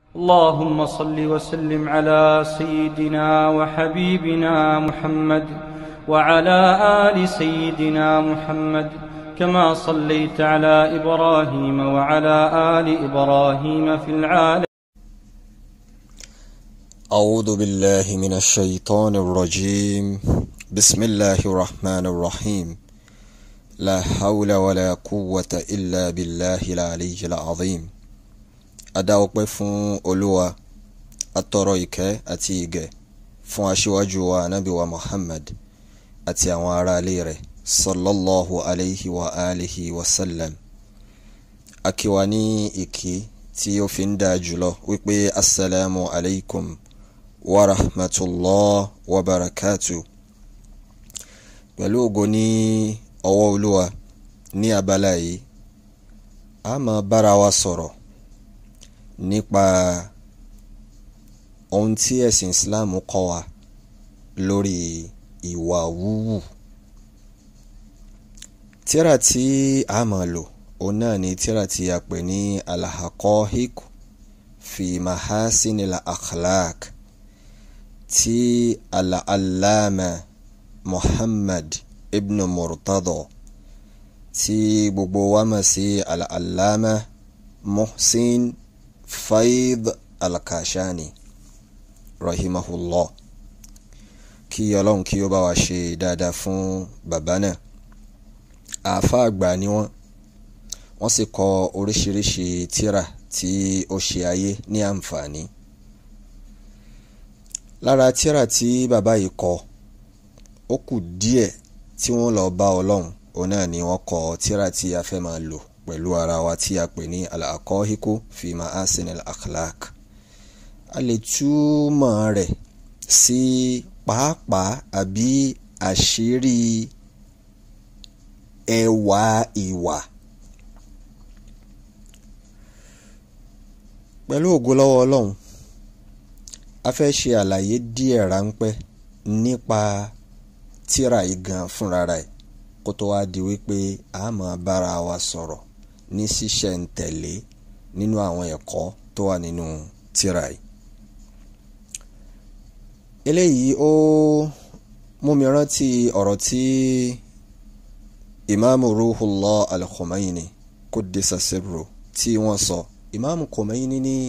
اللهم صل وسلم على سيدنا وحبيبنا محمد وعلى ال سيدنا محمد كما صليت على ابراهيم وعلى ال ابراهيم في العالمين أعوذ بالله من الشيطان الرجيم بسم الله الرحمن الرحيم لا حول ولا قوة إلا بالله العلي العظيم adá ọpẹ́ fún olúwa atọrọ ìkẹ́ àti ìgẹ̀ fún aṣíwájú wa ànábì wa muhammad àti àwọn aráalé rẹ̀ sallallahu alayhi wa alihi wa sallam akiwa ní ìkí tí ó fi ń dáa jùlọ wípé assalamu alaikum wa rahmatullah wa barakatuh pẹ̀lú ògo ní ọwọ́ olúwa ní abala yìí a máa bára wa sọ̀rọ̀ nípa ohun tí ẹ̀sìn islam kọ́ wa lórí ìwà wúwù tíra tí a máa lò òun náà ni tíra tí a pè ní alahaqahiq fi mahasin al-akhlaq tí al-allama muhammad ibn murtado tí gbogbo wa mọ̀ sí al-allama muhsin faid alkashani rahimahullah kí ọlọ́run kí ó bá wa ṣe dáadáa fún bàbá náà àáfàá àgbà ni wọ́n wọ́n sì kọ oríṣiríṣi tírà tí ó ṣe ayé ní àǹfààní lára tírà tí bàbá yìí kọ ó kù díẹ̀ tí wọ́n lọ bá ọlọ́run òun náà ni wọ́n kọ tírà tí a fẹ́ máa lò pẹ̀lú ara wa tí a pè ní al-aqahiku fi ma'asin al-akhlaq a lè túmọ̀ rẹ̀ sí pàápàá àbí àṣírí ẹwà ìwà pẹ̀lú ògo lọ́wọ́ ọlọ́run a fẹ́ ṣe àlàyé díẹ̀ ráńpẹ́ nípa tírà yìí gan fúnra rẹ̀ kó tó wá di wípé a máa bára wa sọ̀rọ̀ ní ṣísẹ̀ntẹ̀lé nínú àwọn ẹ̀kọ́ tó wà nínú tírà yìí. eléyìí ó mú mi rántí ọ̀rọ̀ tí ìmáàmù ruhullah al-Khumaini kuddisa sirru tí wọ́n sọ ìmáàmù Khumaini ní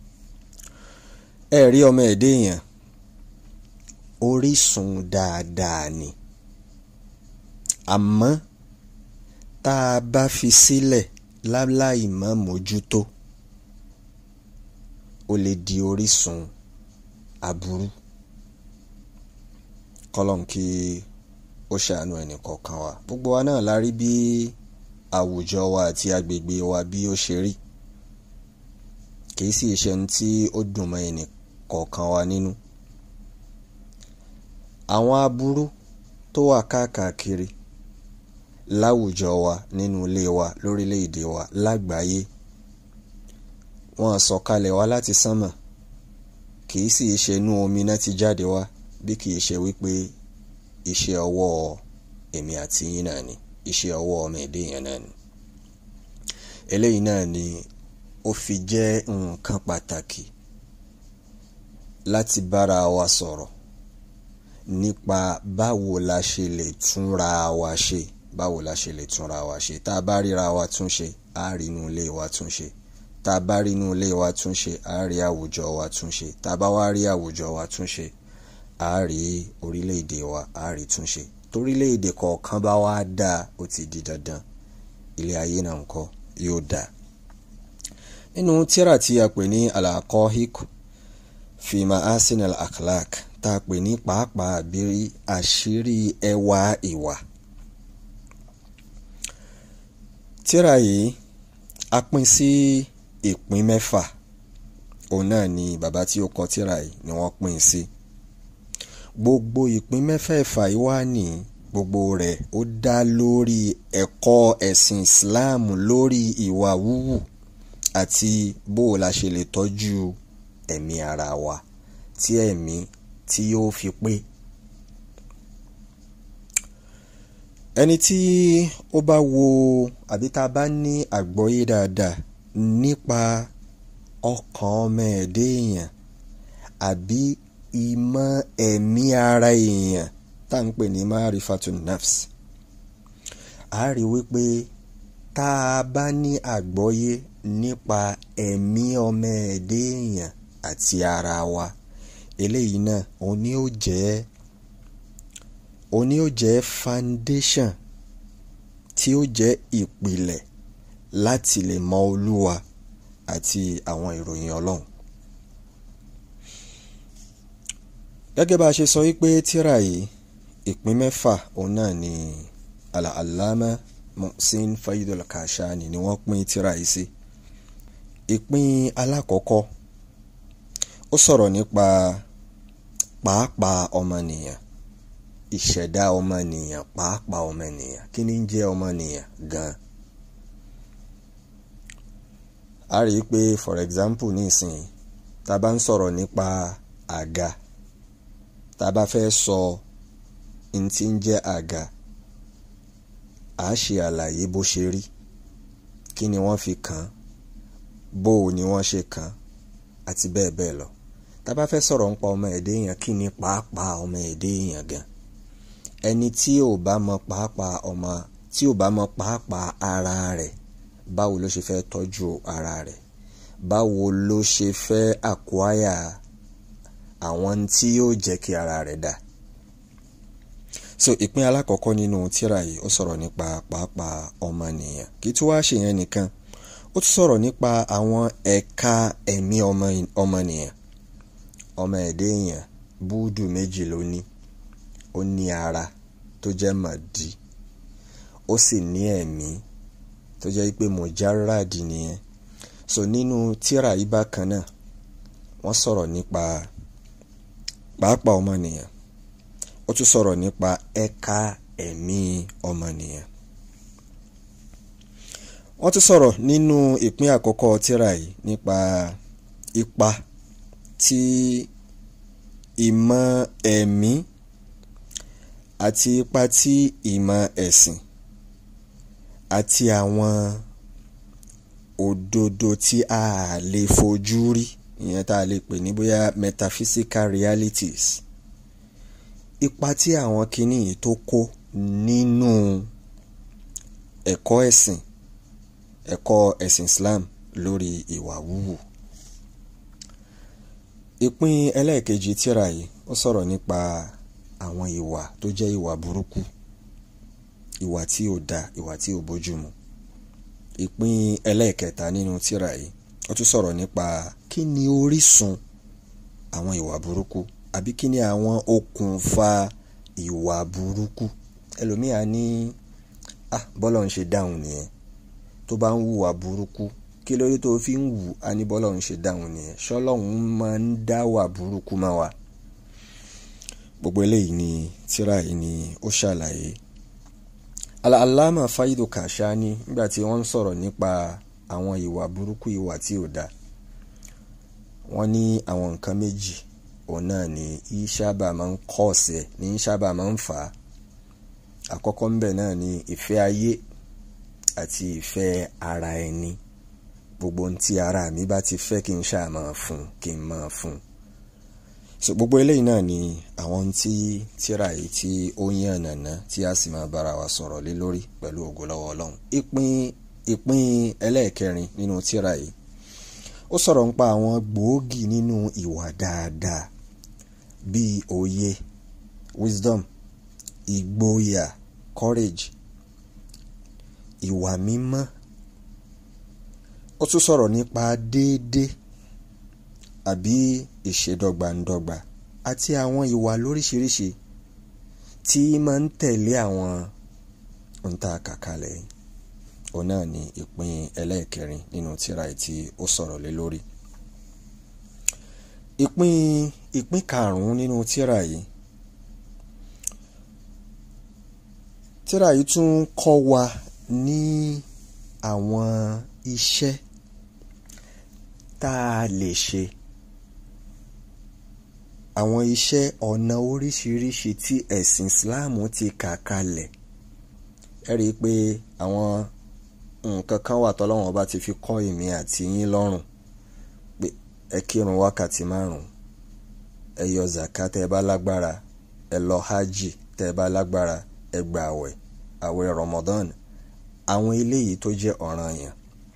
ẹ̀rí ọmọ ẹ̀dẹ́ èèyàn orísun dáadáa ni àmọ́ tá a bá fi sílẹ̀ láláì má mójútó ó lè di orísun aburú kọlọ́n kí ó ṣàánú ẹnì kọ̀ọ̀kan wa gbogbo wa náà la rí bí àwùjọ wa àti agbègbè wa bí ó ṣe rí kìí sì ṣe ní tí ó dùn mọ́ ẹnì kọ̀ọ̀kan wa nínú àwọn aburú tó wà káàkiri láwùjọ wa nínú ilé wa lórílẹ̀‐èdè wa lágbàáyé wọ́n sọ̀kalẹ̀ wá láti sánmà kìí sì ṣe inú omi náà ti jáde wá bí kìí ṣe wípé iṣẹ́ ọwọ́ èmi àti yín náà ni iṣẹ́ ọwọ́ ọmọ èdè yẹn náà ni eléyìí náà ni ó fi jẹ́ nǹkan pàtàkì láti bára wa sọ̀rọ̀ nípa báwo la ṣe lè túnra wa ṣe báwo la ṣe lè túnra wa ṣe tá a bá ríra wa túnṣe á rí inú ilé wa túnṣe tá a bá rí inú ilé wa túnṣe á rí àwùjọ wa túnṣe tá a bá wá rí àwùjọ wa túnṣe á rí orílẹ̀-èdè wa á rí túnṣe torílẹ̀-èdè kọ̀ọ̀kan bá wá dáa ó ti di dandan ilé ayé náà ńkọ́ yóò dáa. nínú tírà tí a pè ní al-Aqahiq fi ma'asin al-akhlaq tá a pè ní pàápàá àbírí àṣírí ẹwà ìwà. tírà yìí a pín sí ìpín mẹ́fà òun náà ni bàbá tí ó kọ tírà yìí ni wọ́n pín sí gbogbo ìpín mẹ́fẹ̀ẹ̀fà yìí wà ní gbogbo rẹ̀ ó dá lórí ẹ̀kọ́ ẹ̀sìn Islam lórí ìwà wúwù àti bó o la ṣe lè tọ́jú ẹ̀mí ara wa tí ẹ̀mí tí yóò fi pé ẹni tí ó bá wo àbí tá a bá ní àgbọ́yé dáadáa nípa ọkàn ọmọ ẹ̀dá èèyàn àbí ìmọ̀ ẹ̀mí ara èèyàn tá à ń pè ní marifatun nafs a rí wípé tá a bá ní àgbọ́yé nípa ẹ̀mí ọmọ ẹ̀dá èèyàn àti ara wa eléyìí náà òun ni ó jẹ́ òun ni ó jẹ́ foundation tí ó jẹ́ ìpìlẹ̀ láti lè mọ olúwa àti àwọn ìròyìn ọlọ́run. gẹ́gẹ́ bá a ṣe sọ wípé tírà yìí ìpín mẹ́fà òun náà ni al-allama Muhsin Faidul Kashani ni wọ́n pín tírà yìí sí. ìpín alákọ̀ọ́kọ́ ó sọ̀rọ̀ nípa pàápàá ọmọnìyàn ìṣẹ̀dá ọmọnìyàn pàápàá ọmọnìyàn kí ni ń jẹ́ ọmọnìyàn gan-an. a rí i pé for example nísìnyí tá a bá ń sọ̀rọ̀ nípa àga tá a bá fẹ́ sọ n tí ń jẹ́ àga a ṣe àlàyé bó ṣe rí kí ni wọ́n fi kàn án bó o ni wọ́n ṣe kàn án àti bẹ́ẹ̀ bẹ́ẹ̀ lọ tá a bá fẹ́ sọ̀rọ̀ nípa ọmọ ẹ̀dẹ́ èèyàn kí ni pàápàá ọmọ ẹ̀dẹ́ èèyàn gan ẹni tí ò bá mọ pàápàá ọmọ tí ò bá mọ pàápàá ara rẹ̀ báwo ló ṣe fẹ́ tọ́jú ara rẹ̀ báwo ló ṣe fẹ́ àkúáyà àwọn tí yóò jẹ́ kí ara rẹ̀ dà so ìpín alákọ̀ọ́kọ́ nínú tírà yìí ó sọ̀rọ̀ nípa pàápàá ọmọnìyàn kí tí wàá ṣe yẹn nìkan ó tún sọ̀rọ̀ nípa àwọn ẹ̀ka ẹ̀mí ọmọnìyàn ọmọ ẹ̀dẹ́ èèyàn búùdù méjì ló ní ó ní ara tó jẹ́ màdí ó sì ní ẹ̀mí tó jẹ́ pé mọ̀járàdì nìyẹn so nínú tírà yìí bákan náà wọ́n sọ̀rọ̀ nípa pàápàá ọmọnìyàn ó tún sọ̀rọ̀ nípa ẹ̀ka ẹ̀mí ọmọnìyàn wọ́n tún sọ̀rọ̀ nínú ìpín àkọ́kọ́ tírà yìí nípa ipa tí ìmọ̀ ẹ̀mí àti ipa tí ìmọ̀ ẹ̀sìn àti àwọn òdodo tí a lè fojú rí ìyẹn tá a lè pè ní bóyá metaphysical realities ipa tí àwọn kinní yìí tó kó nínú ẹ̀kọ́ ẹ̀sìn ẹ̀kọ́ ẹ̀sìn Islam lórí ìwà wúwù ìpín ẹlẹ́ẹ̀kejì tírà yìí ó sọ̀rọ̀ nípa àwọn ìwà tó jẹ́ ìwà burúkú ìwà tí ò da ìwà tí ò bójúmu ìpín ẹlẹ́ẹ̀kẹta nínú tírà yìí ó tún sọ̀rọ̀ nípa kí ni orísun àwọn ìwà burúkú àbí kí ni àwọn okùnfà ìwà burúkú ẹlòmíà ní ah bọ́lọ̀ ń ṣe dáhùn nìyẹn tó bá ń hùwà burúkú kí ló dé tó fi ń wù á ní bọ́lọ̀ ń ṣe dáhùn nìyẹn ṣọlọ́hún máa ń dá wà burúkú máa wà gbogbo eléyìí ni tírà yìí ni ó ṣàlàyé Al-Allama Faidu Kashani nígbà tí wọ́n ń sọ̀rọ̀ nípa àwọn ìwà burúkú ìwà tí ò da wọ́n ní àwọn nǹkan méjì òun náà ni ìṣàbà máa ń kọ́ ọ̀sẹ̀ ní ìṣàbà máa ń fà á àkọ́kọ́ ń bẹ̀ náà ni ìfẹ́ ayé àti ìfẹ́ ara ẹni gbogbo ohun tí ara mi bá ti fẹ́ kí n ṣáà máa fún kí n máa fún so gbogbo eléyìí náà ni àwọn tí tíra yìí tí ó yàn nàná tí a sì máa bára wa sọ̀rọ̀ lé lórí pẹ̀lú ògo lọ́wọ́ ọlọ́run ìpín ìpín ẹlẹ́ẹ̀kẹrin nínú tíra yìí ó sọ̀rọ̀ nípa àwọn gbòógì nínú ìwà dáadáa bíi òye wisdom ìgboyà courage ìwà mímọ́ ó tún sọ̀rọ̀ nípa déédé àbí ìṣèdọ́gbandọ́gba àti àwọn ìwà lóríṣiríṣi tí máa ń tẹ̀lé àwọn ohun-tá kàkálẹ̀ yìí òun náà ni ìpín ẹlẹ́ẹ̀kẹrin nínú tírà tí ó sọ̀rọ̀ lé lórí ìpín ìpín karùn-ún nínú tírà yìí tírà yìí tún kọ́ wa ní àwọn iṣẹ́ tá a lè ṣe àwọn iṣẹ́ ọ̀nà oríṣiríṣi tí ẹ̀sìn Islam ti kà kalẹ̀ ẹ rí i pé àwọn nǹkan kan wà tọ́lọ́wọ́n bá ti fi kọ́ èmi àti yín lọ́rùn ẹ kírun wákàtí márùn ẹ yọ zaka tẹ́ ẹ bá lágbára ẹ lọ hajj tẹ́ ẹ bá lágbára ẹ gba àwẹ̀ àwẹ̀ Ramadan àwọn eléyìí tó jẹ́ ọ̀ranyàn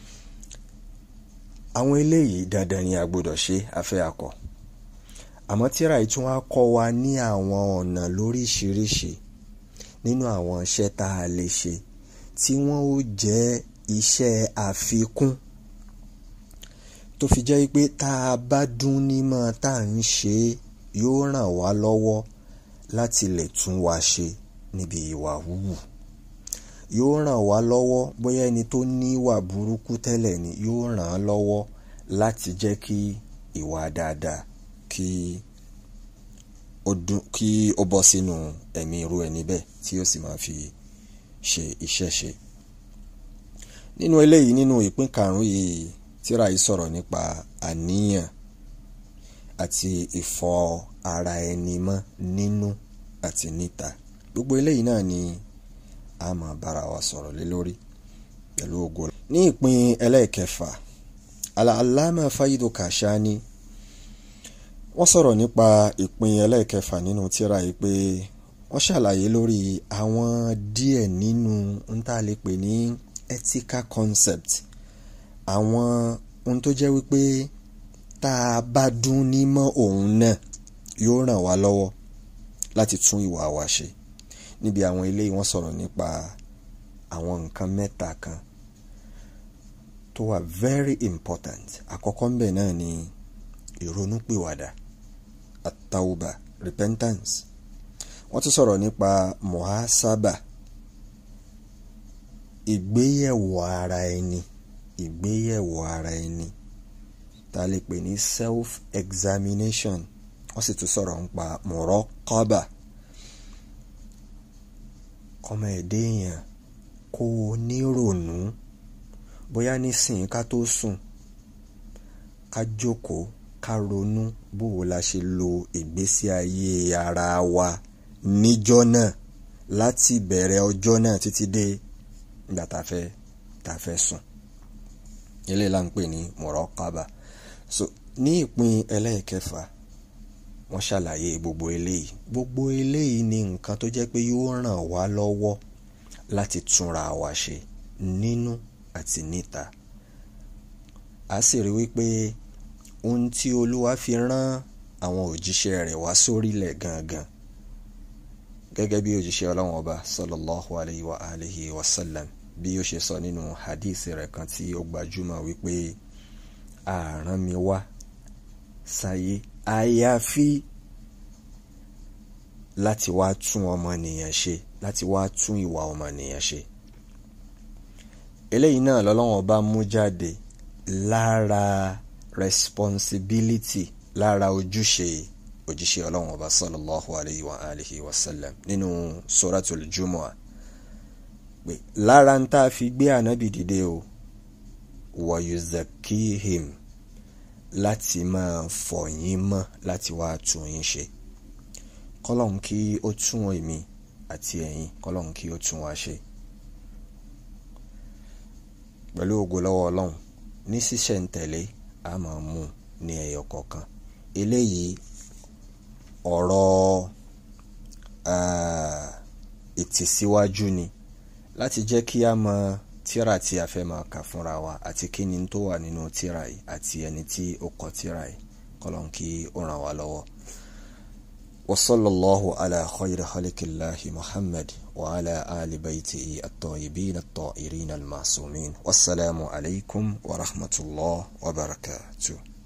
àwọn eléyìí dandan ni a gbọ́dọ̀ ṣe afẹ́ akọ àmọ́ tíra yìí tún wá kọ́ wa ní àwọn ọ̀nà lóríṣiríṣi nínú àwọn iṣẹ́ tá a lè ṣe tí wọ́n ó jẹ́ iṣẹ́ àfikún tó fi jẹ́ pé tá a bá dún nímọ̀ tá à ń ṣe yóò ràn wá lọ́wọ́ láti lè tún wa ṣe níbi ìwà wúwù yóò ràn wá lọ́wọ́ bóyá ẹni tó ní ìwà burúkú tẹ́lẹ̀ ni yóò ràn án lọ́wọ́ láti jẹ́ kí ìwà dáadáa kí ó dún kí ó bọ́ sínú ẹ̀mí irú ẹni bẹ́ẹ̀ tí ó sì máa fi ṣe iṣẹ́ ṣe. nínú eléyìí nínú ìpín karùn-ún yìí tíra yìí sọ̀rọ̀ nípa àníyàn àti ìfọ ara ẹni mọ́ nínú àti níta gbogbo eléyìí náà ni a máa bára wa sọ̀rọ̀ lé lórí pẹ̀lú ògo. ní ìpín ẹlẹ́ẹ̀kẹfà Al-Allama Faidu Kashani wọ́n sọ̀rọ̀ nípa ìpín ẹlẹ́ẹ̀kẹfà nínú tírà yìí pé wọ́n ṣàlàyé lórí àwọn díẹ̀ nínú ń tá a lè pè ní ethical concept àwọn ohun tó jẹ́ wípé tá a bá dún ní mọ́ òun náà yóò ràn wá lọ́wọ́ láti tún ìwà wa ṣe níbi àwọn eléyìí wọ́n sọ̀rọ̀ nípa àwọn nǹkan mẹ́ta kan tó wà very important àkọ́kọ́ ń bẹ̀ náà ni ìrònúpìwàdà àtàwùbà repentance wọ́n tún sọ̀rọ̀ nípa muhasaba ìgbéyẹ̀wò ara ẹni ìgbéyẹ̀wò ara ẹni tá a lè pè ní self examination wọ́n sì tún sọ̀rọ̀ nípa muraqaba kọ́mọ ẹ̀dẹ́ èèyàn kó o nírònú bóyá nísìnyí ká tó sùn ká jókòó ká ronú bó o la ṣe lo ìgbésí ayé ara wa níjọ́ náà láti bẹ̀rẹ̀ ọjọ́ náà títí dé ìgbà tá a fẹ́ tá a fẹ́ sùn eléyìí là ń pè ní muraqaba so ní ìpín ẹlẹ́ẹ̀kẹfà wọ́n ṣàlàyé gbogbo eléyìí gbogbo eléyìí ni nǹkan tó jẹ́ pé yóò ràn wá lọ́wọ́ láti túnra wa ṣe nínú àti níta a sì rí wípé ohun tí olúwa fi rán àwọn òjíṣẹ́ rẹ̀ wá sórílẹ̀ gangan gẹ́gẹ́ bí òjíṣẹ́ ọlọ́run ọba sallallahu alayhi wa alihi wa sallam bí ó ṣe sọ nínú hadith rẹ̀ kan tí ó gbajúmọ̀ wípé àrán mi wá sáyé àyàfi láti wá tún ọmọnìyàn ṣe láti wá tún ìwà ọmọnìyàn ṣe eléyìí náà lọ́lọ́wọ́n bá mú jáde lára responsibility lára ojúṣe òjíṣẹ́ ọlọ́wọ́n ọba sallallahu alayhi wa alihi wa sallam nínú suratul jumu'ah pé lára ń tá a fi gbé ànábì dìde o wa yuzakihim láti máa fọ̀ yín mọ́ láti wá tún yín ṣe kọ́lọ́hún kí ó tún èmi àti ẹ̀yin kọ́lọ́hún kí ó tún wá ṣe pẹ̀lú ògo lọ́wọ́ ọlọ́run ní ṣísẹ̀ntẹ̀lé a máa mú ní ẹyọ kọ̀ọ̀kan eléyìí ọ̀rọ̀ ìtìsíwájú ni láti jẹ́ kí a mọ tíra tí a fẹ́ máa kà fúnra wa àti kí ni tó wà nínú tíra yìí àti ẹni tí ó kọ tíra yìí kọ́lọ́hún kí ó ràn wá lọ́wọ́. وصلى الله على خير خلق الله محمد وعلى آل بيته الطيبين الطاهرين المعصومين والسلام عليكم ورحمة الله وبركاته